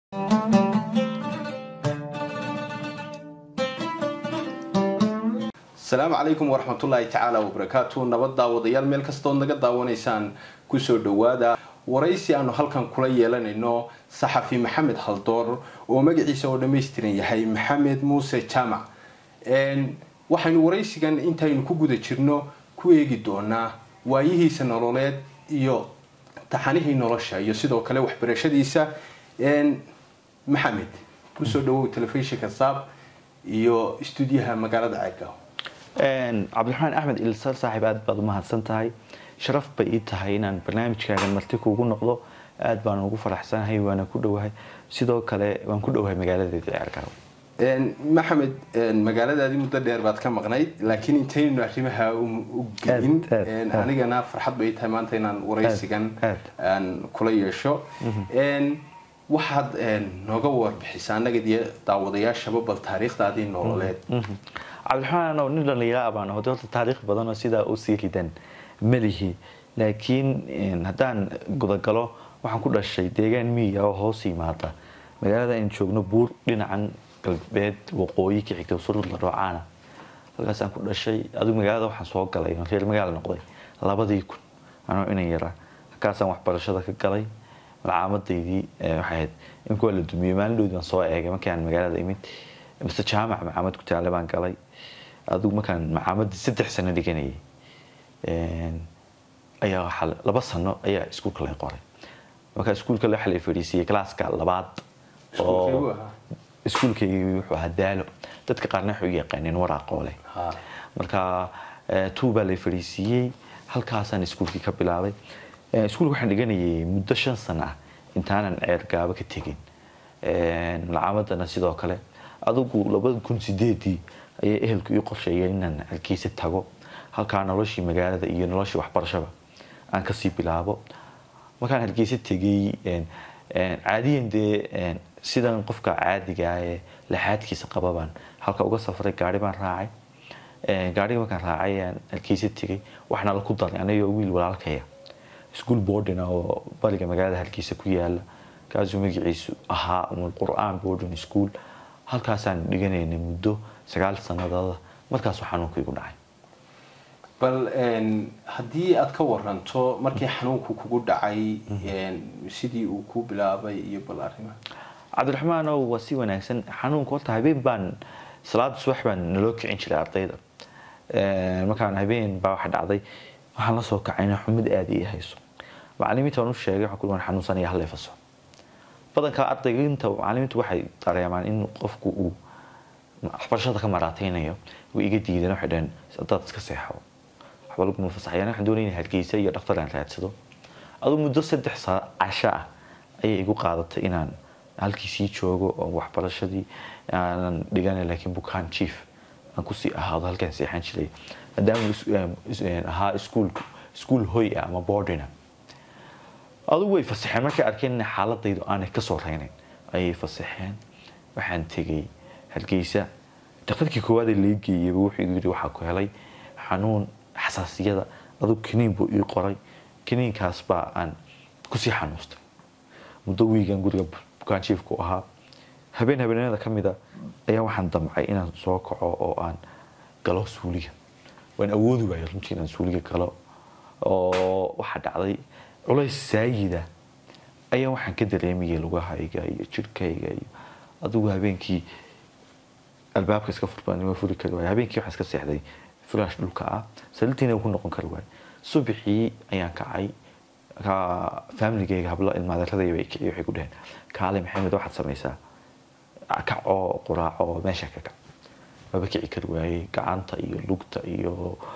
asalaamu calaykum waraxmatullaahi tacaala wabarakaatu nabad daawadayaal meel kastood naga daawanaysaan kusoo dhowaada waraysi aanu halkan kula yeelanayno saxafi maxamed haldoor oo magaciisa oo dhammaystiran yahay maxamed muuse jaamac waxaynu waraysigan intaynu ku guda jirno ku eegi doonaa waayihiisa nololeed iyo taxanihii nolosha iyo sidoo kale waxbarashadiisa maxamed kusoo dhawow telefishinka saab iyo stuudiyaha magaalada ceegaaw cabdiraxmaan axmed ilsar saaxiib aad baad umahadsan tahay sharaf bay ii tahay inaan barnaamijkaagan marti kuugu noqdo aad baan ugu faraxsanahay waana ku dhowahay sidoo kale waan ku dhowahay magaaladeeda ceergaaw maxamed magaaladaadii muddo dheer baad ka maqnayd laakiin intaynu arrimaha u gelin anigana farxad bay tahay maanta inaan waraysigan aan kula yeesho waxaad nooga warbixisaa annaga iyo daawadayaashaba bal taariikhdaadii nololeed cabdiraxmaan oo nin dhallinyara baan aho horta taariikh badanoo sidaa u sii ridan melihi laakiin haddaan gudagalo waxaan ku dhashay deegaan miyiga oo hoos yimaada magaalada aynu joogno buur dhinacan galbeed waqooyi ka xigta surudla dhoocaana halkaasaan ku dhashay adigu magaalada waxaan soo galay reer magaala noqday labadii kun anoo inan yaraa halkaasaan waxbarashada ka galay malcaamadaydii waxay ahayd imika waa la dumiyey maalin dhowdi baan soo eegay markii aan magaalada imid mise jaamac macaamad ku taale baan galay adigu markaan macaamadii saddex sano dhiganayay ayaa waxaa laba sano ayaa iskuulka lay qoray markaa iskuulka waxa la fadhiisiyey classka labaad oo iskuulkaygii wuxuu ahaa daalo dadka qaarna waxay u yaqaaneen waraaqoole marka tuu baa lay fadhiisiiyey halkaasaan iskuulkii ka bilaabay iskuulka waxaan dhiganayay muddo shan sano ah intaanan ceer gaabo ka tegin malcaamadana sidoo kale adigu labada kun sideedii ayay ehelku ii qorsheeyeen inaan halkiisa tago halkaa noloshii magaalada iyo noloshii waxbarashaba aan kasii bilaabo markaan halkiisa tegay caadiyan dee sidan qofka caadigaa ee laxaadkiisa qababaan halka uga safray gaari baan raacay gaariga markaan raacay aan halkiisa tegay waxna la ku daray anagoo wiil walaalkaya ischool boarding oo bariga magaalada halkiisa ku yaala kaasuu magaciisu ahaa umul qur-aan boarding school halkaasaan dhiganaynay muddo sagaal sanadooda markaasuu xanuunka igu dhacay bal haddii aad ka waranto markii xanuunku kugu dhacay sidii uu ku bilaabay iyo bal arrimaha cabdiraxmaan oo waa si wanaagsan xanuunka horta habeen baan salaada subax baan naloo kicin jiray ardayda markaan habeen baa waxa dhacday waxaan la soo kacayna xumid aada ii hayso macalimiinta waan u sheegay waxaan ku waan xanuunsanaya hal faso badanka ardayginta macalimiintu waxay dareemaan in qofku uu waxbarashada ka maraateynayo way iga diideen waxay dhaheen hadaad iska seexo waxba laguma fasaxayaan waxaan doonaya hargeysa iyo dhaktar aan raadsado aduu muddo saddex casho ah ayay igu qaadatay inaan halkiisii joogo oo waxbarashadii aanan dhigana laakiin bukaan chief aan kusii ahaado halkaan seexan jiray maadaama ahaa iskuul iskuul hoy ah ama boardina adugu way fasaxeen markay arkeen in xaaladaydu aanay kasoo reynayn ayay fasaxeen waxaan tegay hargeysa daktarkii koowaad ee laga geeyeyba wuxuu igu yidhi waxaa ku helay xanuun xasaasiyada adugu kiniin buu ii qoray kiniinkaas baa aan kusii xanuustay muddo wiigan guriga bukaan jiifku ahaa habeen habeenimada ka mida ayaa waxaan damcay inaan soo kaco oo aan galo suuliga waan awoodi waayay runtii inaan suuliga galo oo waxaa dhacday culays saayida ayaa waxaan ka dareemayay lugahayga iyo jirhkayga iyo adigu habeenkii albaabka iska furbanima furi kari waay habeenkii waxaan iska seexday flash dhulka ah saliintiina ku noqon kari waay subaxii ayaan kacay familigayga hablo ilmaadeeradayba kiciy waxay ku dhaheen kaale maxamed waxaad samaysaa kac oo quraaco oo meesha ka kac maba kici kari waayey gacanta iyo lugta iyo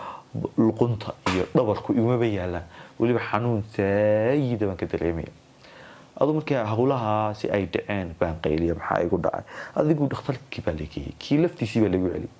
luqunta iyo dhabarku imaba yaalaan weliba xanuun saayida baan ka dareemaya adu markii howlahaasi ay dhaceen baan qayliya maxaa igu dhacay adigu dhakhtarkii baa lageeyey kii laftiisii baa lagu celiyay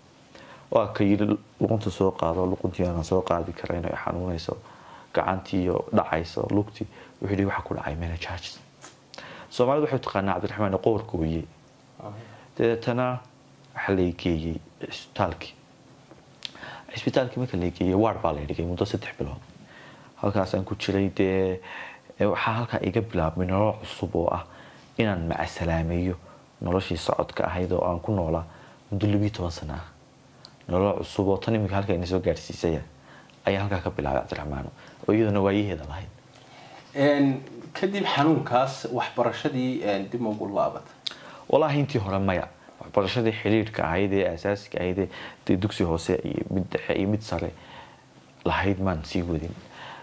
waa ka yidhi luqunta soo qaado luquntii aanan soo qaadi karayn ay xanuunayso gacantii iyo dhacayso lugtii wuxuu yidhi waxa ku dhacay menajarges soomaalida waxay taqaanaa cabdiraxmaan qoorka weye dabeetana waxaa la geeyey cisbitaalkii cisbitaalkii marka la geeyey waar baa la dhigay muddo saddex bilood halkaasaan ku jiray dee waxaa halkaa iga bilaabmay nolol cusub oo ah inaan macasalaameeyo noloshii socodka ahayd oo aan ku noolaa muddo labiyo toban sana ah nolol cusub oo tan iminka halka ina soo gaadhsiisaya ayaa halkaa ka bilaabay cabdiraxmaan oo iyaduna waayaheeda lahayd kadib xanuunkaas waxbarashadii dib ma ugu laabatay walaahi intii hore maya waxbarashadii xidhiirhka ahayd ee asaasiga ahayd ee dee dugsi hoose iyo mid dhexe iyo mid sare lahayd maan sii wadin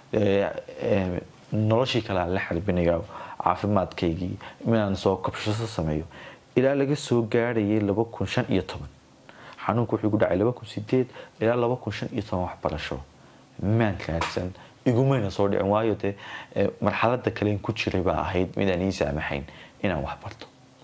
noloshii kale aan la xarbinaya caafimaadkaygii inaan soo kabshasho sameeyo ilaa laga soo gaadhayay laba kun shan iyo toban xanuunku wuxuu ku dhacay laba kun sideed ilaa laba kun shan iyo toban waxbarasho maan raadsan igumayna soo dhicin waayo dee marxalada kalen ku jiray baa ahayd midaan ii saamaxayn inaan wax barto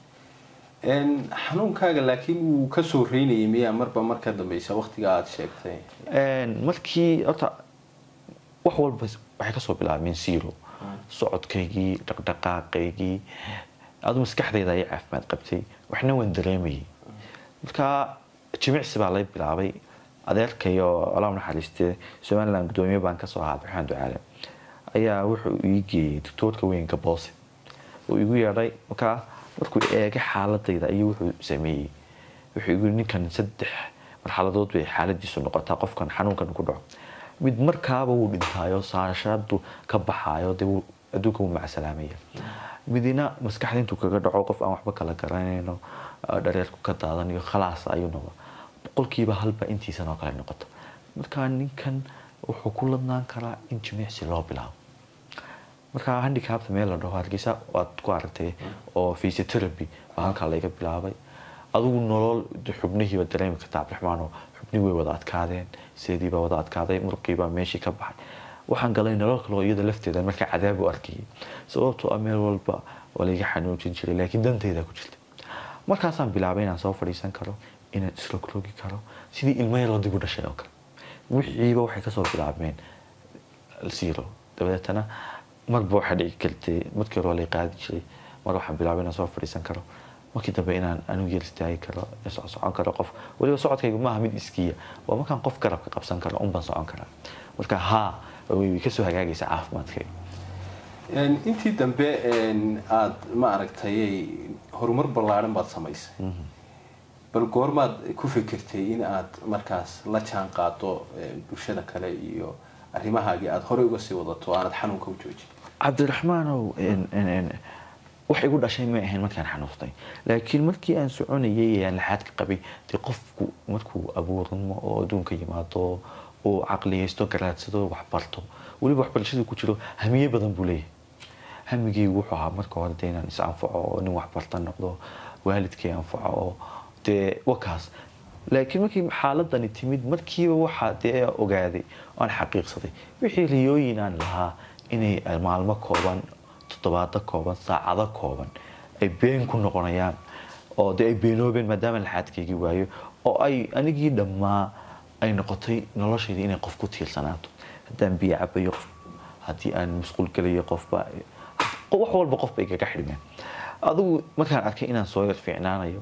xanuunkaaga laakiin wuu kasoo reynayay miyaa marba marka dambeysa waqtiga aada sheegtay markii horta wax walba waxay kasoo bilaabmeen zero socodkaygii dhaqdhaqaaqaygii adu maskaxdayda ayay caafimaad qabtay waxna waan dareemayay markaa jimicsi baa lay bilaabay adeerkayo allah naxariiste somaliland gudoomiye baan kasoo ahaa abdiraxmaan ducaale ayaa wuxuu ii geeyey doctoorka weynka boose uu igu yeedhay markaa markuu eegay xaaladayda ayuu wuxuu sameeyey wuxuu igu ninkan saddex marxaladood bay xaaladiisu noqotaa qofkan xanuunkan ku dhaco mid markaaba wuu dhintaayo saashadu ka baxaayo dee adduunka wuu macsalaamaya midina maskaxda intuu kaga dhaco qof aan waxba kala garanayno dhareerku ka daadanayo khalaas ayuu noqda boqolkiiba halba intiisan oo kale noqoto markaa ninkan wuxuu ku ladnaan karaa in jimicsi loo bilaabo markaa handicapta meel la dhaho hargeysa waad ku aragtay oo physiotherapy baa halkaa laga bilaabay adigu nolol xubnihiiba dareemi karta cabdiraxmaanoo xubni way wada adkaadeen seediibaa wada adkaaday muruqiibaa meeshii ka baxay waxaan galay nolol kaloo iyada lafteeda markaa cadaab u arkayay sababtoo ah meel walba waa layga xanuujin jiray laakiin danteyda ku jirta markaasaan bilaabay inaan soo fadhiisan karo inaan isrogrogi karo sidii ilmo yaroo dib u dhashay oo kale wixiiba waxay kasoo bilaabmeen zero dabadeetana marba waxaa dhici kartay markii hore waa lay qaadi jiray mar waxaan bilaabay inaan soo fadhiisan karo markii dambe inaan anigu yar istaagi karo socon karo qof weliba socodkayga maaha mid iskiya waa markaan qof garabka qabsan karo unbaan socon karaa marka haa way kasoo hagaagaysa caafimaadkayga intii dambe aada ma aragtay horumar ballaaran baad samaysay bal goormaad ku fikirtay in aad markaas la jaan qaado bulshada kale iyo arrimahaagii aada horey uga sii wadato aanad xanuunka u joojin cabdiraxmaanow wax igu dhashay may ahayn markaan xanuustay laakiin markii aan soconayay ee aan laxaadka qabay dee qofku markuu abuurmo oo adduunka yimaado uu caqliyaysto garaadsado waxbarto weliba waxbarashadii ku jiro hamiye badan buu leeyahay hamigeygu wuxuu ahaa marka hore dee inaan is anfaco oo nin waxbarta noqdo waalidkay anfaco oo dee wakaas laakiin markii xaaladani timid markiiba waxaa dee ogaaday aan xaqiiqsaday wixii riyooyin aan lahaa inay maalmo kooban toddobaado kooban saacado kooban ay been ku noqonayaan oo dee ay beenoobeen maadaama laxaadkaygii waayo oo ay anigii dhammaa ay noqotay noloshayda inay qof ku tiirsanaato haddaan biyo cabayo qof haddii aan masquul gelayo qofba wax walba qof bay kaga xidhmeen adigu markaan arkay inaan soo yar fiicnaanayo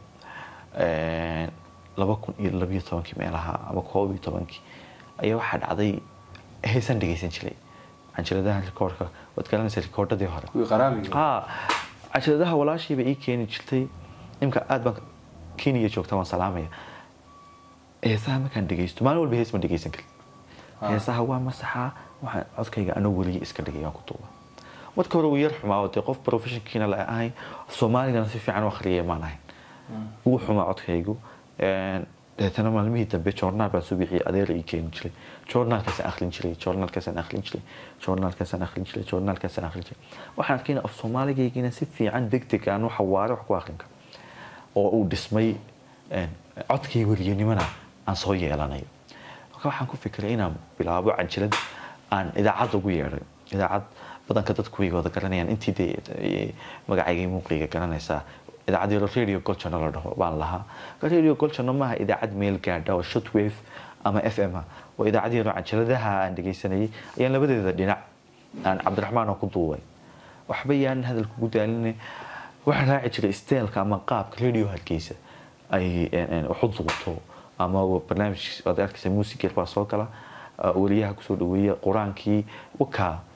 laba kun iyo labiyo tobankii meelaha ama koob iyo tobankii ayaa waxaa dhacday heesaan dhegaysan jiray canjiladaha rikoorka waad garanaysa rikoordhadii hore ha canjiladaha walaashiiba ii keeni jirtay imka aad baan kenya joogta waan salaamaya heesaha markaan dhegaysto maalin walba hees ma dhegaysan karin heesaha waa masaxaa waxaan codkayga anoo weliya iska dhigay aan ku duuba marka hore wuu yar xumaa oo dee qof professionkiina la ahayn soomaaligana si fiican u akhriyay maan ahayn wuu xumaa codkaygu deetana maalmihii dambe joornaal baan soo bixiyay adeera ii keeni jiray joornaalkaasaan akhrin jiray joornaalkaasaan akhrin jiray joornaalkaasaan akhrin jiray joornaalkaasaan akhrin jiray waxaan arkayna af soomaaligaygiina si fiican deg deg aan waxa waare wax ku akhrin karo oo uu dhismay codkay weriyanimana aan soo yeelanayo marka waxaan ku fikiray inaan bilaabo canjilad aan idaacad ugu yeedhay idaacad badanka dadku way wada garanayaan intii dee magacayga muuqayga garanaysaa idaacad yaro radio golchano la dhaho baan lahaa radio golchano maaha idaacad meel gaadha oo shotwave ama f m ah waa idaacad yaro canjiladaha aan dhegaysanayay ayaan labadeeda dhinac aan cabdiraxmaan oo ku duubay waxba yaanan hadal kugu daaline waxaan raaci jiray steelka ama qaabka radio hargeysa ay waxu duubto ama barnaamij waad arkaysa muusigeer baa soo gala weliyaha kusoo dhaweeya qur-aankii wakaa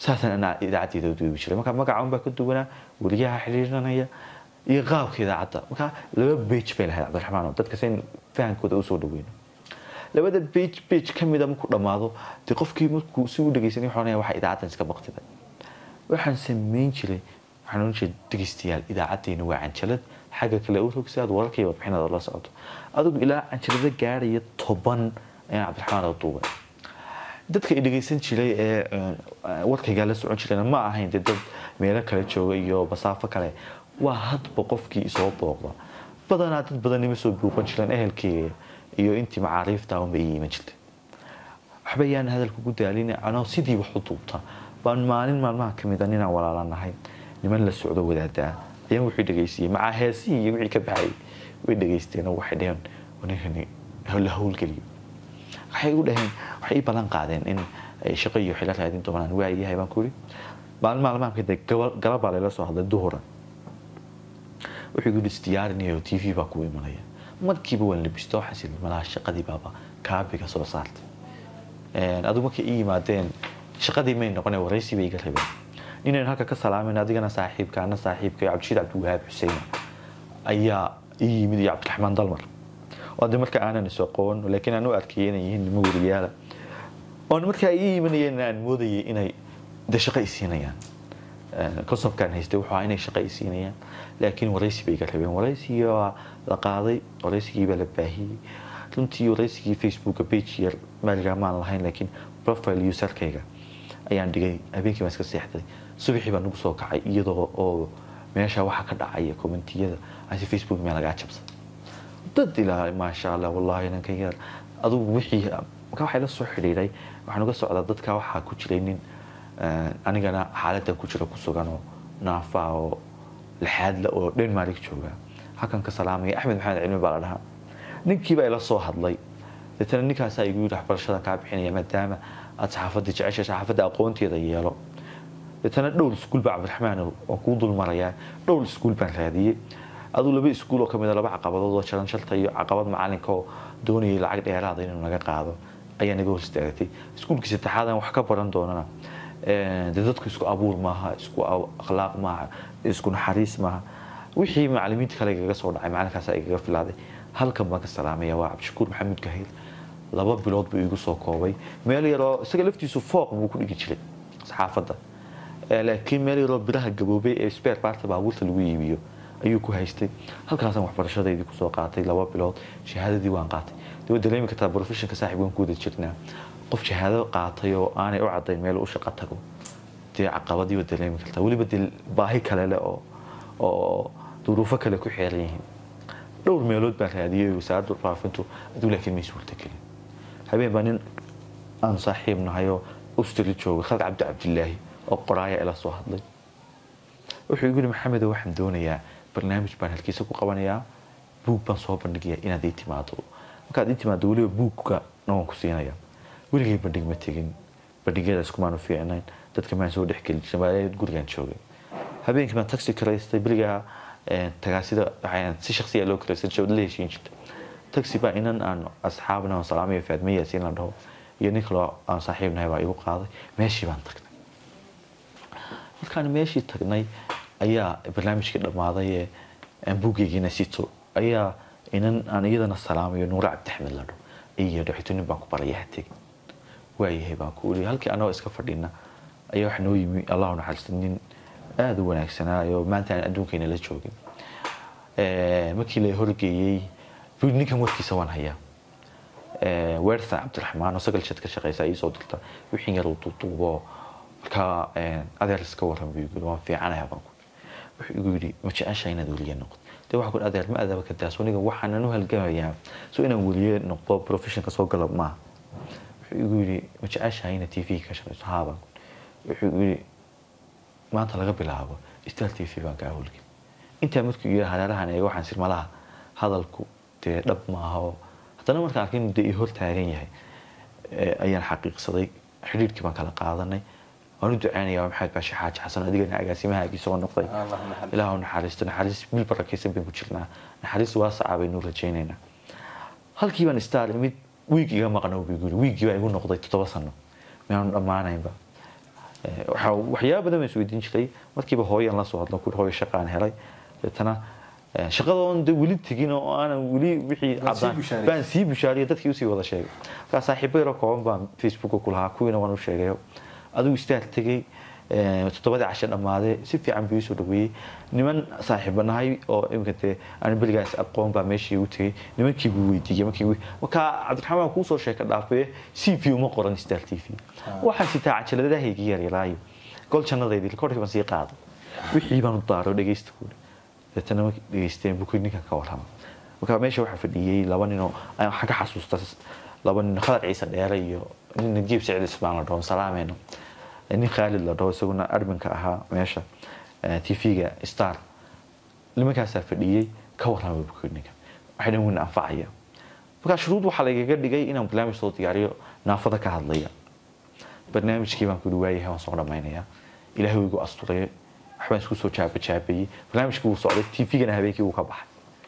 saasaan anaa idaacaddeeda u duubi jiray marka magaca unbaa ka duwanaa weliyaha xiriirinaya iyo qaabka idaacadda marka laba bage bay lahayd cabdiraxmaan oo dadka sayn fahankooda usoo dhaweyno labada bage bage ka mida markuu dhammaado dee qofkii markuu si u dhegeysanay wuxuu oranaya waxa idaacaddan iska baqtiday waxaan samayn jiray waxaan oran jiray dhegeystayaal idaacaddeenna waa canjalad xagga kale u rogsi aad wararkaiyo warbixinada la socoto adigu ilaa canjalada gaaraya toban ayaan cabdiraxmaan oo duubay dadka i dhegeysan jiray ee warkaygaa la socon jirayna ma ahayn dee dad meelo kale jooga iyo masaafo kale waa hadba qofkii isoo booqda badanaa dad badan ima soo buuqan jireen ehelkeyga iyo intii macaariifta unba ii iman jirtay waxba yaan hadalka ku daalina anoo sidii wax u duubta baan maalin maalmaha ka mid a ninaan walaalanahay niman la socdo wadaadaa ayaan wixii dhegeystiyey macaa heesihii iyo wixii ka baxay way dhegeysteen oo waxay dheheen ninkani la howlgeliyo waxay igu dhaheen waxay ii ballan qaadeen in ay shaqo iyo xilo raadin doonaan waayahay baan ku yidhi maalin maalmaha kadib galabaa layla soo hadlay duhura wuxuu igu isdiyaarinayo t v baa kugu imanaya markiiba waan labisto waxaan sii malaha shaqadii baaba kaabiga soo saartay adigu markay ii yimaadeen shaqadii may noqone waraysi bay iga rabeen ninaynu halka ka salaamayna adigana saaxiibka ana saaxiibka cabdishiid cabdiwahaab xuseen ayaa ii yimid iyo cabdiraxmaan dalmar oo de marka aanan is aqoon laakiin aan u arkayay inay yihiin nimo weriyaala oon markaa ii yimanayeen aan moodayay inay de shaqo i siinayaan consobkaan haystay wuxuu ahaa inay shaqo i siinayaan laakiin waraysi bay iga rabeen waraysigii waa la qaaday waraysigii baa la baahiyey runtii waraysigii facebooka page yar maaligaa maan lahayn laakiin profile userkayga ayaan dhigay habeenkii baan iska seexday subaxii baan nagu soo kacay iyadoo oo meesha waxa ka dhacaya commentiyada asi facebook meel lagaa jabsada dad ilaa maasha allah wallahi ninkan yar adugu wixii marka waxay la soo xidhiidhay waxaan uga socdaa dadka waxaa ku jiray nin anigana xaaladan ku jira ku sugan oo naafa oo lixaadla oo denmark jooga halkan ka salaamaya axmed maxamed cilmi baa la dhahaa ninkiiba ila soo hadlay deetana ninkaasaa igu yidhi waxbarashada kaa bixinaya maadaama aad saxaafadda jecesha saxaafadda aqoonteeda yeelo deetana dhowr iskuul baa cabdiraxmaan oo kuu dul marayaa dhowr iskuul baan raadiyey aduu laba iskuul oo kamid a laba caqabadood oo jaran shalta iyo caqabad macalinka oo doonayay lacag dheeraada inuu naga qaado ayaa naga hor istaagtay iskuulkii saddexaadan wax ka baran doonana dee dadku isku abuur maaha isku akhlaaq maaha isku naxariis maaha wixii macalimiinta kale igaga soo dhacay macalinkaasa igaga filaaday halkan baan ka salaamaya waa cabdishakuur maxamuud gahayl laba bilood buu igu soo koobay meel yaroo isaga laftiisu fooq buu ku dhigi jiray saxaafadda laakiin meel yaroo biraha gaboobay ee spare parta baabuurta lagu iibiyo ayuu ku haystay halkaasaan waxbarashadeydii kusoo qaatay laba bilood shahaadadii waan qaatay dee waad dareemi kartaa professionka saaxib waan ku wada jirnaa qof shahaado qaatay oo aanay u cadayn meel u shaqo tago dee caqabadii waad dareemi kartaa weliba dee baahi kale leh oo oo duruufo kale ku xeeran yihiin dhowr meelood baan raadiyey wasaaradda faafintu aduu laakiin may suurtagelin habeen baa nin aan saaxiib nahay oo ustri jooga khalq cabdi cabdilaahi oo qoraaya ila soo hadlay wuxuu igu yihi maxamedo waxaan doonayaa barnaamij baan halkiisa ku qabanayaa buug baan soo bandhigayaa inaad ii timaado markaad ii timaado weliba buugka na waan ku siinaya weligay bandhig ma tegin bandhigyada iskumaanu fiicnayn dadka maan soo dhexgeli jirin baa gurigaan joogay habeenkii baan taxi karaystay berigaa tagaasida waxaan si shaksiya loo karaysan jiray la heshiin jirtay taxi baa inan aan asxaabna aan salaamayo faadma yaasiin la dhaho iyo nin kaloo aan saaxiib nahay baa igu qaaday meeshii baan tagnay markaan meeshii tagnay ayaa barnaamijkii dhammaaday ee aan buugeygiina sito ayaa inan aan iyadana salaamayo nuure cabdixmed la dhaho iyo dhexito nin baan ku baraya ha tegin waayahay baan ku uri halkii anagoo iska fadhina ayaa waxa noo yimi allahu naxariista nin aada u wanaagsanaa oo maanta aan adduunkayna la joogin markii la horgeeyey ninkan warkiisa waan hayaa weersan cabdiraxmaan oo sagal jad ka shaqeysa ii soo dirta wixii yar uu duuduubo markaa adeer iska waran buu yiri waan fiicanayaa baan ku wuxuu igu yidhi ma jecesha inaad weliye noqdo dee waxaa ku adeer ma adaba ka daas aniga waxaanan u halgamayaa so inaan weliye noqdo professionka soo gala maaha wuxuu igu yidhi ma jeceshahay inaad t v ka shaqeyso haa baan wuxuu igu yidhi maanta laga bilaabo star t v baan kaa howlgel intaa markuu yidhi hareerahan eega waxaan sirmalaha hadalku dee dhab maaha oo haddana markaan arkay inuu dee ii hor taagan yahay ayaan xaqiiqsaday xidhiirkii baan kala qaadanay waan u duceynayaa maxamed baashi xaaji xasan adigana agaasimahaagii soo noqday ilaahu naxariisto naxariis bil barakaysan baynu ku jirnaa naxariis waasaca baynu rajaynaynaa halkii baan star imid wiig iga maqno buu yiri wiigii baa igu noqday toddoba sano miyaanu dhammaanaynba waxyaaba badan baan isweydiin jiray markiiba hooyaan la soo hadlo kuri hooyo shaqaan helay deetana shaqadoon de weli tegin oo aanan weli wixii cadaan baan sii bushaariyo dadkii usii wada sheegay markaa saaxiibo yaroo kooban baan facebooka ku lahaa kuwiina waan u sheegayo adigu istaar tegey toddobadii cashe dhammaadee si fiican buu isoo dhaweeyey niman saaxiiba nahay oo iminka dee aan berigaas aqoon baa meeshii u tegey nimankii buu weydiiyey markii markaa cabdiraxmaan kuusoo sheeka dhaafee c v uma qoran star t v waxaan sitaa cajaladahayga yaryaraayo gol jannadaydi rekoorkii baan sii qaaday wixii baan u daaro dhegeysta kuuli deetana markii dhegeysteen buu ninkan ka warrama marka meesha waxaa fadhiyey laba ninoo waxaan ka xasuusta laba nin khadar ciise dheere iyo nin najiib siciid ismaan la dhaho salaameyno nin khaalid la dhaho isaguna adminka ahaa meesha tv-ga star nimankaasaa fadhiyey ka warrama bukuninka waxay dhan weyn anfacaya markaa shuruud waxaa lagaga dhigay inaan barnaamij soo diyaariyo naafada ka hadlaya barnaamijkii baan kuli waayahay waan soo dhammaynayaa ilaahay wuu igu asturay waxbaan isku soo jaabajaabeeyey barnaamijkii wuu socday tv-gana habeenkii wuu ka baxay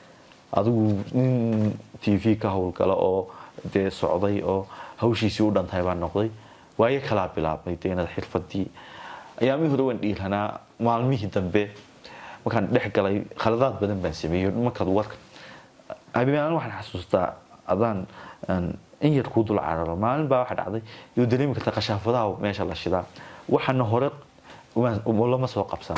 adigu nin tv ka howlgala oo dee socday oo hawshiisii u dhantahay baan noqday waayo kalaa bilaabmay dee inaad xirfadii ayaamihii hore waan dhiiranaa maalmihii dambe markaan dhex galay khaladaad badan baan sameeyey markaad warka habeen waxaan xasuustaa adaan in yar kuu dul cararo maalin baa waxa dhacday iyo dareemi karta qashaafadaha meesha la shidaa waxaana hore lama soo qabsan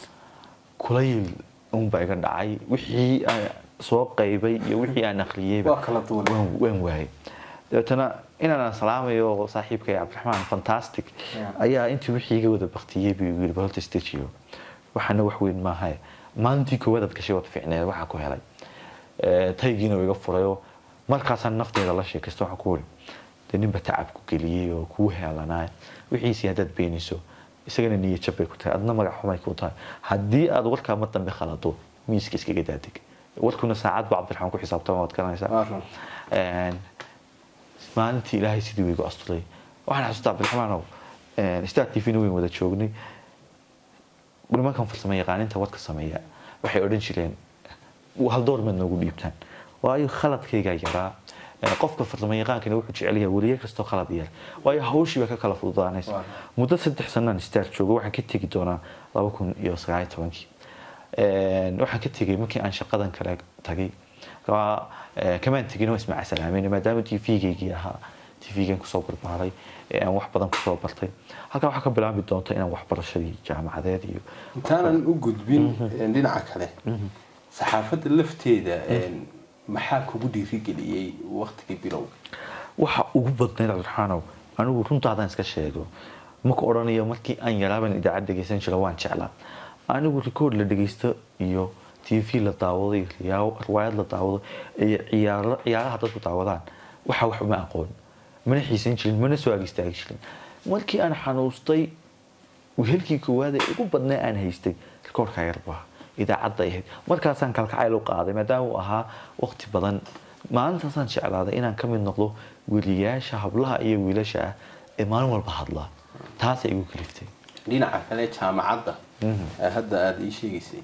kulayl unbaa iga dhacay wixii aan soo qaybay iyo wixii aan akhriyeyba waan waayay dabeetana inaan salaamayo saaxiibkay cabdiraxmaan fantastic ayaa intii wixii iga wada baktiyey buu yiri balta stajiyo waxaana wax weyn maaha maalintii koowaad aad gashay waad fiicneed waxaa ku helay taygiina iga furayoo markaasaan nafteeda la sheekaysta waxaan ku wuri dee ninba tacab ku geliyey oo kuu heelanaa wixiisii haddaad beenayso isagana niyad jab bay ku tahay adna magac xumay ku tahay haddii aad warkaa mar dambe khalado miiska iskaga daadeg warkuna saacad baa cabdiraxmaan ku xisaabtama waad garanaysaa maalintii ilaahay sidii wiigu asturay waxaan xasuustaa cabdiraxmaanow star t v-na weyn wada joognay nimankan farsamo yaqaaninta wadka sameeya waxay odhan jireen hal door maad noogu dhiibtaan waayo khaladkaygaa yaraa qofka farsamo yaqaankana wuxuu jecel yahay weliye kastoo khalad yar waayo hawshii baa ka kala fududaanaysa muddo saddex sanaan star joogo waxaan ka tegi doonaa laba kun iyo sagaaliyo tobankii waxaan ka tegay markii aan shaqadan kale tagay kamaan tegin waa ismaaca salaameyn maadaama t v-gaygii ahaa t v-gan kusoo barbaaray aan wax badan kusoo bartay halkaa waxaa ka bilaabi doonta inaan waxbarashadii jaamacadeed iyo intaanan u gudbin dhinaca kale saxaafadda lafteeda maxaa kugu dhiirigeliyey waktigii bilowga waxa ugu badnayd cabdiraxaanow anigu runtaadaan iska sheego maka odhanayo markii aan yaraaban idaacad dhegeysan jiro waan jeclaa anigu record la dhegeysto iyo t v la daawado iyo riwaayad la daawado iyo ciyaaraha dadku daawadaan waxa wax uma aqoon mana xiisan jirin mana soo ag istaagi jirin markii aan xanuustay wehelkii koowaad ee ugu badnaa aan haystay rikoorka yarbaa idaacadda ahayd markaasaan kalkacayl u qaaday maadaama uu ahaa waqti badan maalintaasaan jeclaaday inaan ka mid noqdo weliyaasha hablaha iyo wiilasha ah ee maalin walba hadlaa taasay igu kaliftay dhinaca kale jaamacadda hadda aada ii sheegaysay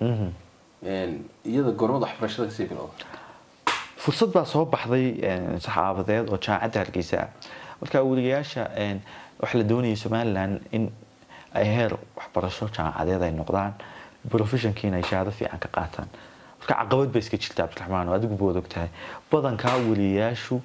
iyada gormada waxbarashada kasii bilowda fursad baa soo baxday saxaabadeed oo jaamacadda hargeysa ah marka weliyaasha waxaa la doonayay somalilan in ay heer waxbarasho jaamacadeed ay noqdaan professionkiina ay shahaado fiican ka qaataan marka caqabad bay iska jirta cabdiraxmaan oo adigu baad ogtahay badankaa weliyaashu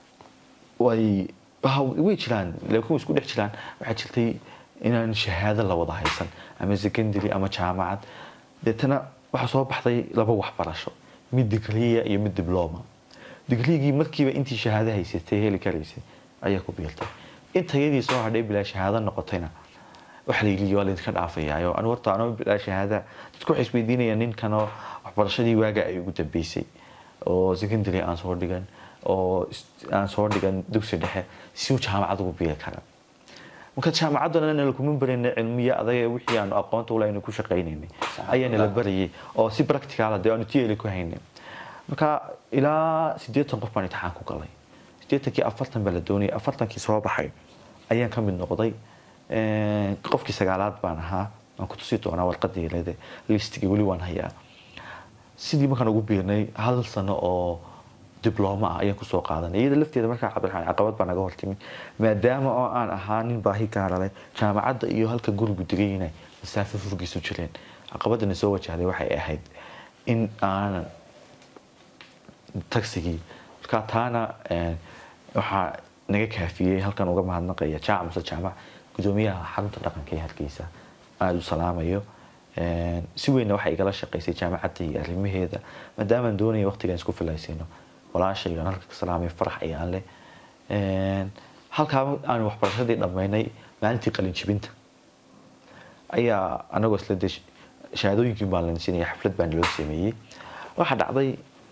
way way jiraan laakiin way isku dhex jiraan waxaa jirtay inaan shahaado la wada haysan ama secondary ama jaamacad deetana waxaa soo baxday laba waxbarasho mid digriya iyo mid dibloma digrigii markiiba intii shahaado haysatay heli karaysay ayaa ku biirtay intayadii soo hadhay bilaa shahaado noqotayna waxa la yidhi waa laydinka dhaafayaayo anu horta anoo bilaa shahaada dadku waxay isweydiinayaan ninkanoo waxbarashadii waaga ay ugu dambeysay oo secondary aan soo dhigan oo aan soo dhigan dugsi dhexe si uu jaamacad ugu biiri kara marka jaamacaddana nala kuma barayna cilmiya adaga wixii aanu aqoonta ula aynu ku shaqaynaynay ayaa nala barayay oo si practical dee aanu tiyeli ku haynay marka ilaa siddeetan qof baan imtixaan ku galay siddeetankii afartan baa la doonayay afartankii soo baxay ayaan ka mid noqday qofkii sagaalaad baan ahaa waan ku tusi doonaa warqadii leede listigii weli waan hayaa sidii markaan ugu biirnay hal sano oo diblooma ah ayaan kusoo qaadanay iyada lafteeda markaa cabdiraxmaan caqabad baa naga hortimi maadaama oo aan ahaa nin baahi gaara leh jaamacadda iyo halka gurigu degayna masaafo furgiisu jireen caqabadana soo wajahday waxay ahayd in aanan tagsigii markaa taana waxaa naga kaafiyey halkan uga mahadnaqaya jaamac muse jaamac gudoomiyaha xarunta dhaqanka ee hargeysa aada u salaamayo si weynna waxay igala shaqaysay jaamacadda iyo arrimaheeda maadaamaan doonaya waqtigaan isku filaysayno walaashaygan halka ka salaamay farax ayaan leh halkaa aan waxbarashadii dhammaynay maalintii qalinjibinta ayaa anagoo isla de shahaadooyinkiin baan lansinaya xaflad baa naloo sameeyey waxaa dhacday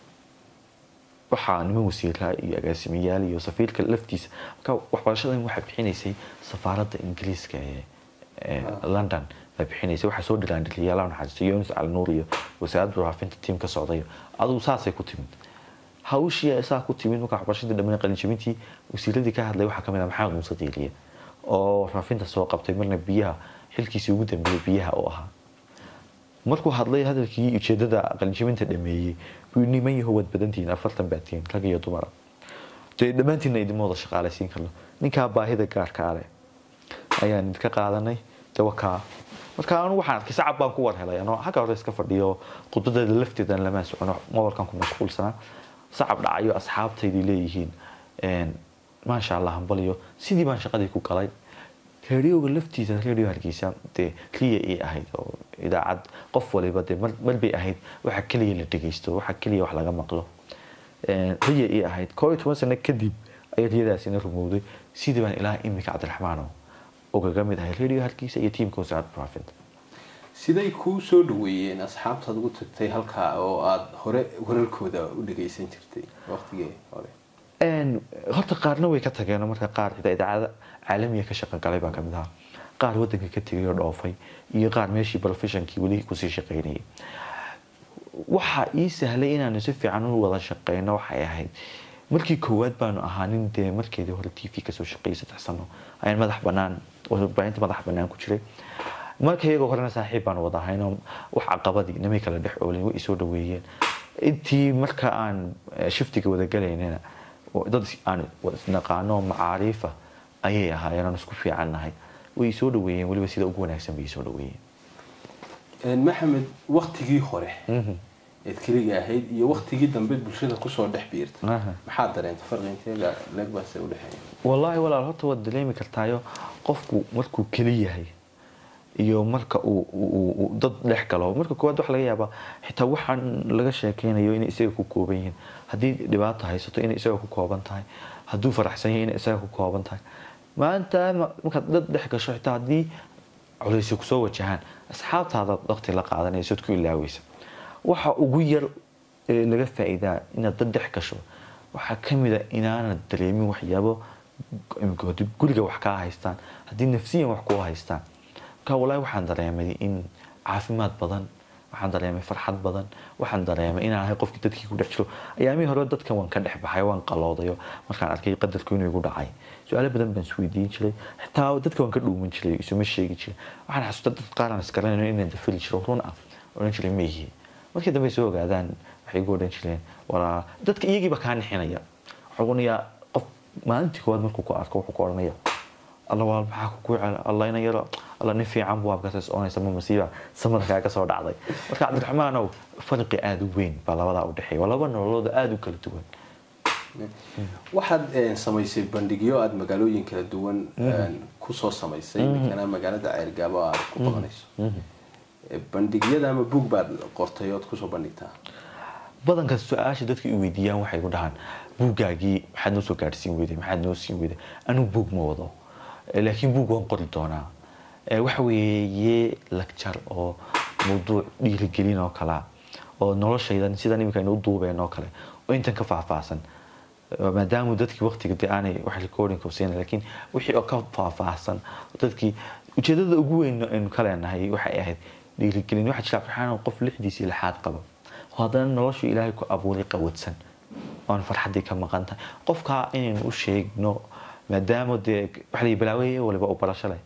waxaa niman wasiiraa iyo agaasimayaal iyo safiirka laftiisa marka waxbarashadan waxaa bixinaysay safaaradda ingiriiska ee london baa bixinaysay waxaa soo dhiraandhiliyaala naxariisto yunus alnuur iyo wasaaradda waraafinta tiim ka socdayo adugu saasay ku timid hawshii saa ku timid marka waxbarashadii dhammaan qalinjabintii wasiiradii ka hadlay waxaa kamid ah maxamed muuse diiliye oo waraafinta soo qabtay marna biyaha xilkiisii ugu dambeeyey biyaha oo ahaa markuu hadlay hadalkii ujeedada qalinjabinta dhameeyey buu niman yaho waad badantihiin afartan baatiin rag iyo dumara dee dhammaantiinna idinma wada shaqaalaysiin karno ninkaa baahida gaarka ale ayaan idinka qaadanay dawakaa marka anu waxaan arkay sacab baan ku war helay anoo xagga hore iska fadhiyo khudbadeeda lafteedan lamaa socono mobalkan ku mashquulsanaa sacab dhacayo asxaabtaydii leeyihiin maasha allah hambaliyo sidii baan shaqadii ku galay reeriyooga laftiisa reeriyo hargeysa dee riya ii ahayd oo idaacad qof waliba dee mar bay ahayd waxa keliya la dhegeysto waxa keliya wax laga maqlo riya ii ahayd koo iyo toban sano kadib ayay riyadaasina rumowday sidii baan ilaa imika cabdiraxmaano ugaga mid ahay reeriyo hargeysa iyo tiimka wasaaradda waraafinta siday kuu soo dhaweeyeen asxaabtaad ugu tagtay halkaa oo aada hore wararkooda u dhageysan jirtay waqtigii hore horta qaarna way ka tageen marka qaar idaacada caalamiga ka shaqo galay baa kamid ahaa qaar wadanka ka tegay oo dhoofay iyo qaar meeshii professionkii weli kusii shaqaynayay waxa ii sahlay inaanu si fiican u wada shaqeyno waxay ahayd markii koowaad baanu ahaa nin dee markeedii hore t v kasoo shaqeeyay saddex sano ayaan madax banaan warbaahinta madax banaan ku jiray marka iyagoo horena saaxiib baan wada ahaynoo wax caqabadii namay kala dhex oolin way isoo dhaweeyeen intii marka aan shiftiga wada galaynana dad aan isnaqaano macaariifa ayay ahaayeen aan isku fiican nahay way soo dhaweeyeen weliba sida ugu wanaagsan bay soo dhaweeyeen maxamed waktigii hore eed keliga ahayd iyo waktigii dambe bulshada kusoo dhex biirtay maxaad dareentay farqi inteega leegbaase udhexeeya wallaahi walaal horta waad dareemi kartaayo qofku markuu keli yahay iyo marka uu dad dhex galo marka koowaad waxa laga yaabaa xitaa waxaan laga sheekeynayo inay isaga ku kooban yihiin haddii dhibaato haysato inay isaga ku kooban tahay hadduu faraxsan yahay inay isaga ku kooban tahay maanta markaad dad dhex gasho xitaa haddii culaysyo kusoo wajahaan asxaabtaada waqti la qaadanaysood ku ilaaweysa waxa ugu yar ee laga faa'iidaa inaad dad dhex gasho waxaa kamid a inaanad dareemin waxyaabo guriga wax kaa haystaan haddii nafsiyan wax kuu haystaan marka walahi waxaan dareemay in caafimaad badan waxaan dareemay farxad badan waxaan dareemay inaan ahay qofkii dadkii ku dhex jiro ayaamihii hore dadkan waan ka dhex baxay waan qaloodayo markaan arkay qadarku inuu igu dhacay su-aalo badan baan isweydiin jiray xitaa dadka waan ka dhuuman jiray isuma sheegi jiray waxaan xasuusta dad qaar aan isgaranayn inaan dafali jiro run ah odhan jiray maihi markii dambe soo ogaadaan waxay igu odhan jireen walaa dadka iyagiiba kaa nixinaya waxuu onayaa qof maalintii koowaad markuu ku arko wuxuu ku odhanaya alla waa maxaa ku cel alla ina yaro alla nin fiican buu abkaas oonaysa ma masiiba samarkaa ka soo dhacday marka cabdiraxmaanow farqi aada u weyn baa labadaa u dhexeeya waa laba nololooda aada u kala duwan waxaad samaysay bandhigyo aada magaalooyin kala duwan kusoo samaysay mikana magaalada ceergaabo aad ku qabanayso bandhigyada ama buug baad qortay ood kusoo bandhigtaa badanka su-aasha dadka i weydiiyaan waxay ku dhahaan buuggaagii maxaad noo soo gaadhsiin weyday maxaad noo siin weyday anigu buug ma wado laakiin buug waan qori doonaa waxa weeye lagjar oo mawduuc dhiirigelin oo kalea oo noloshaydan sidan iminka aynu u duubeen oo kale oo intan ka faahfaahsan maadaama dadkii waqtiga de aanay wax recording siina laakiin wixii oo ka faahfaahsan dadkii ujeedada ugu weyn aynu ka leenahay waxay ahayd dhiirigelin waxaa jira farxaan qof lixdiisii lixaad qaba oo haddana noloshu ilaahay ku abuuray qawadsan oon farxaddii ka maqan tahay qofkaa inaynu u sheegno maadaama dee waxa la balaaweeye waliba u barasho leh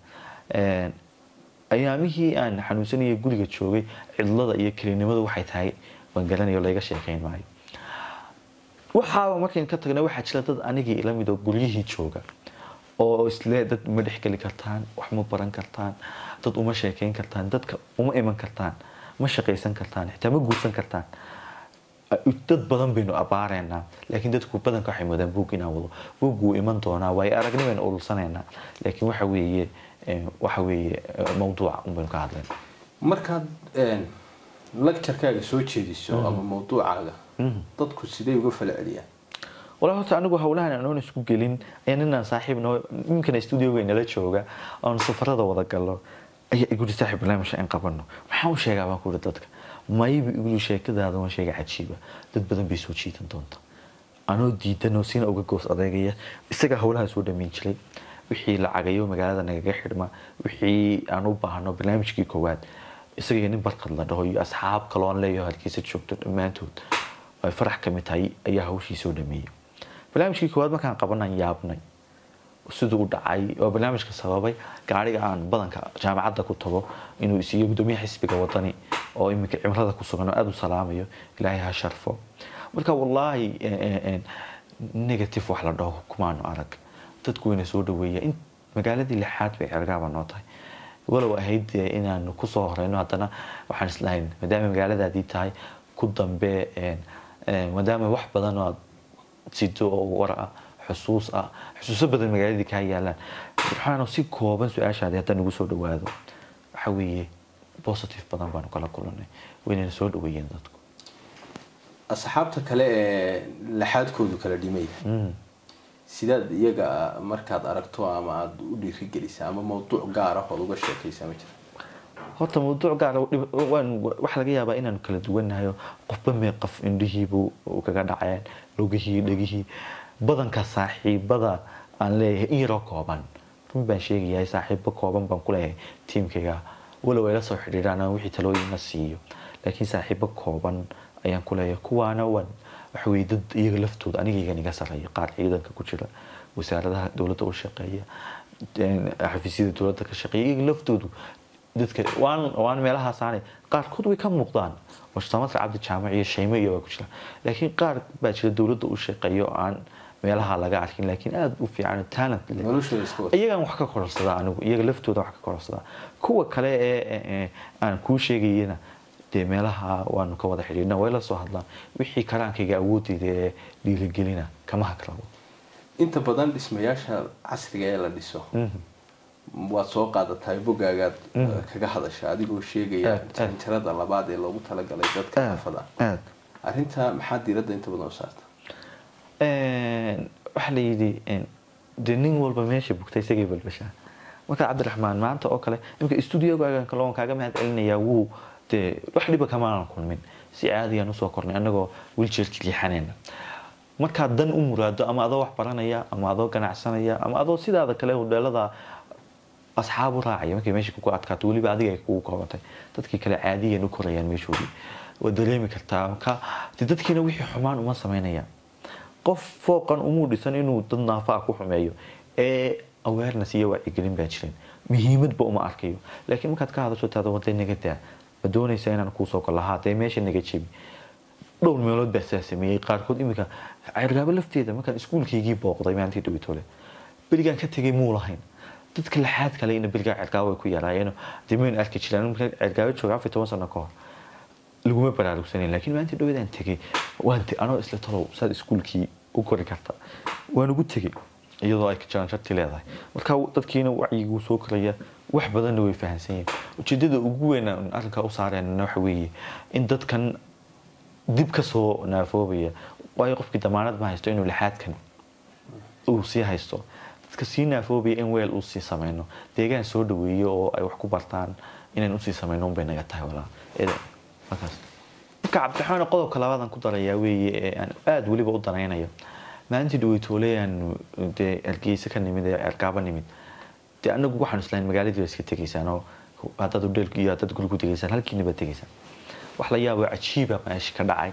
ayaamihii aan xanuunsanaya guriga joogay cidlada iyo kelinimadu waxay tahay waan garanayo layga sheekeyn maayo waxaaba markayn ka tagna waxaa jira dad anigii ila mid oo guryihii jooga oo isle dad ma dhexgeli kartaan wax ma baran kartaan dad uma sheekeyn kartaan dadka uma iman kartaan ma shaqaysan kartaan xitaa ma guursan kartaan dad badan baynu abaareynaa laakiin dadku badanka waxay moodaan buug inaan wado buug wuu iman doonaa waayo aragnimaynu urursaneynaa laakiin waxa weeye waxa weeye mawduuca unbaynu ka hadlayna markaad lecturekaaga soo jeediso ama mawduucaaga dadku sidee uga fala celiyaan walaa horta anigu howlahan anoon isku gelin ayaa ninaan saaxiib noo ninkana studioga nala jooga oon safarada wada gallo ayaa iguri saaxiib barnaamijka in qabano maxaan u sheegaa baan kuuri dadka mayba iguli sheekadaada waan sheega cajiiba dad badan bay soo jiidan doonta anoo diidanoo sina uga goos adeegaya isagaa howlaha soo dhamayn jiray wixii lacagayo magaalada nagaga xidhma wixii aan u baahno barnaamijkii koowaad isaga nin barkad la dhaho iyo asxaab kaloon leeyaho halkiisa joogto dhammaantood ay farax ka mid tahay ayaa hawshii soo dhameeyey barnaamijkii koowaad markaan qabanaan yaabnay siduu u dhacay oo barnaamijka sababay gaariga aan badanka jaamacadda ku tago inuu isiiyo gudoomiyaha xisbiga wadani oo iminka cimrada ku sugan oo aada u salaamayo ilaahay ha sharfo marka wallaahi negative wax la dhaho kumaanu arag dadku wayna soo dhaweeya in magaaladii lixaad bay cergaaba noo tahay walow ahayd inaanu kusoo horeyno haddana waxaan islahayn maadaama magaaladaadii tahay ku dambe maadaama wax badan oo aad sido oo war ah xusuus ah xusuuso badan magaaladii kaa yaalaan waxaanu si kooban su-aashaadi haddaan ugu soo dhawaado waxa weeye positive badan baanu kala kulanay waynayna soo dhaweeyeen dadku asxaabta kale ee laxaadkoodu kala dhimay sidaad iyaga markaad aragto ama aada u dhiirigelisa ama mawduuc gaar ah ood uga sheekaysa ma jira horta mawduuc gaar waxaa laga yaabaa inaanu kala duwannahay qofba mee qof indhihiibu kaga dhaceen lugihii dhegihii badanka saaxiibada aan leeyahay in yaroo kooban run baan sheegayahay saaxiibo kooban baan kuleeyahay tiimkayga walow ay la soo xidhiiraan aan wixii talooyina siiyo laakiin saaxiibo kooban ayaan kuleeyahay kuwaana wan waxa weye dad iyaga laftooda anigaygan iga sarreeya qaar ciidanka ku jira wasaaradaha dowladda u shaqeeya xafiisyada dowladda ka shaqeeya iyaga laftoodu dadka waan waan meelahaasaanay qaarkood way ka muuqdaan oo samadka cabdi jaamac iyo shaymo iyo waa ku jira laakiin qaar baa jira dowladda u shaqeeyo aan meelaha laga arkin laakiin aada u fiican talent leh noloshooda iska wata iyagaan wax ka kororsadaa anigu iyaga laftooda wax ka kororsadaa kuwa kale ee aan kuu sheegayana dee meelaha waanu ka wada xidhiidhna way la soo hadlaan wixii karaankayga awoodeyda ee dhiirigelina kama hagrabo inta badan dhismayaasha casriga ee la dhiso waad soo qaadatahay bogaagaad kaga hadasha adigoo sheegaya janjarada labaad ee loogu talagalay dadka xaafada aad arrinta maxaa diiradda inta badan u saarta waxaa la yidhi dee nin walba meesha bugta isagay balbashaa marka cabdiraxmaan maanta oo kale imika stuudiogaagan kale oon kaaga mahad celinayaa wuu dee wax dhiba kamaanan kulmin si caadiyaan usoo kornay annagoo wiljeerka liixanayna markaad dan u muraado ama adoo wax baranaya ama adoo ganacsanaya ama adoo sidaada kale hodheelada asxaab u raacaya markay meesha kugu adkaato weliba adiga ay kugu koobantay dadkii kale caadiyan u korayaan meeshoodii waad dareemi kartaa marka dee dadkiina wixii xumaan uma samaynayaan qof fooqan umuu dhisan inuu dad naafaa ku xumeeyo ee awareness iyo wacyigelin baa jirin muhiimadba uma arkayo laakiin markaad ka hadasho taada wadee naga daa ma doonaysa inaan kuusoo galo haa dee meesha naga jebi dhowr meelood baa saa sameeyey qaarkood iminka cergaabo lafteeda markaan iskuulkaygii booqday maalintii dhawitole berigaan ka tegay muu lahayn dadka laxaad kale ina berigaa cergaabo ay ku yaraayeen dee maynu arki jiraan markaan cergaabo jooga afar toban sano ka hor laguma baraarugsanayn laakiin maalintii dhawadaan tegay waan anoo isla talow saad iskuulkii u kori karta waan ugu tegay iyadoo ay jaranjarti leedahay marka dadkiina wacyiguu soo koraya wax badanna way fahamsan yihiin ujeedada ugu weyn aan arrinkaa u saareenna waxa weeye in dadkan dib ka soo naafoobaya waayo qofkii damaanad ma haysto inuu lixaadkan uu sii haysto dadka sii naafoobaya in weel uu sii samayno deegaan soo dhaweeyo oo ay wax ku bartaan inaan usii samayno unbay naga tahay walaa markaas marka cabdiraxmaan qodobka labaadan ku darayaa weeye ee aan aada weliba u danaynayo maalintii dhaweytooleyaan dee ergeysa ka nimid ee ergaaba nimid dee anagu waxaan islahayn magaaladii ba iska tegaysaan oo haddaad udheel iyo haddaad guri ku tegaysaan halkiina baad tegaysaan wax la yaabo cajiiba meesha ka dhacay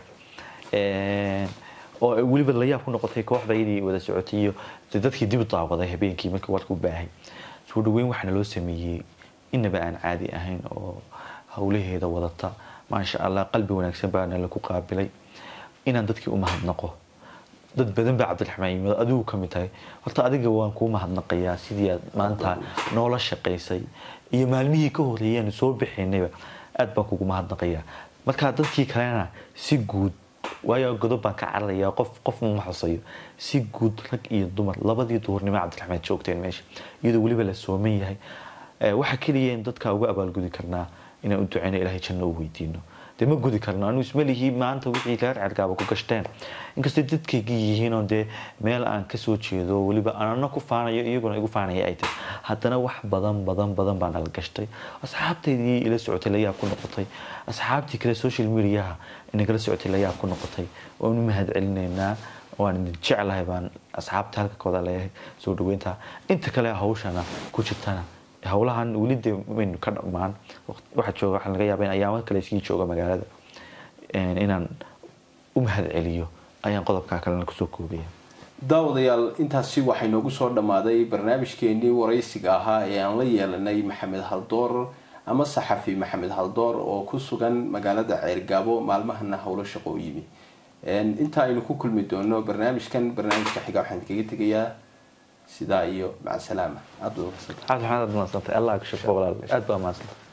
oo weliba la yaab ku noqotay kooxdaydii wada socotay iyo dee dadkii dib u daawaday habeenkii markii warka u baahay soo dhaweyn waxaana loo sameeyey inaba aan caadi ahayn oo howlaheeda wadata maasha allah qalbi wanaagsan baana laku qaabilay inaan dadkii u mahadnaqo dad badan baa cabdiraxmaan yimid adigu ka mid tahay horta adiga waan kuu mahadnaqayaa sidii aad maanta noola shaqaysay iyo maalmihii ka horeeyeen soo bixinayba aad baan kugu mahadnaqayaa marka dadkii kalena si guud waayo godob baan ka cararayaa qof qof ma xusayo si guud rag iyo dumar labadii duhurnimo cabdiraxmaan joogteen meesha iyadoo weliba la sooman yahay waxa keliya in dadka uga abaalgudi karnaa inaan u duceyno ilaahay janno u weydiino dee ma gudi karno anu ismalihii maanta wixii reer cergaaba ku gashteen inkastay dadkaygii yihiin oo dee meel aan kasoo jeedo weliba anana ku faanayo iyaguna igu faanaya ay tahay haddana wax badan badan badan baa nala gashtay asxaabtaydii ila socotay layaab ku noqotay asxaabtii kale social mediaha inagala socotay layaab ku noqotay waanu mahad celinaynaa waan idin jeclahay baan asxaabta halka kooda leeyahay soo dhaweynta inta kale hawshana ku jirtana howlahan weli de maynu ka dhammaan waxaa jooga waxaa laga yaaba in ayaamo kale iskii jooga magaalada inaan u mahad celiyo ayaan qodobkaa kalena kusoo koobaya daawadayaal intaasi waxay noogu soo dhammaaday barnaamijkeenii waraysiga ahaa ee aan la yeelanay maxamed haldoor ama saxafi maxamed haldoor oo ku sugan magaalada ceergaabo maalmahana howlo shaqo u yimi inta aynu ku kulmi doono barnaamijkan barnaamijka xiga waxaan kaga tegayaa sidaa iyo maca salaama aada aad maxaad mahadsantahay allah ku shaqo walaal aad baa mahadsantahay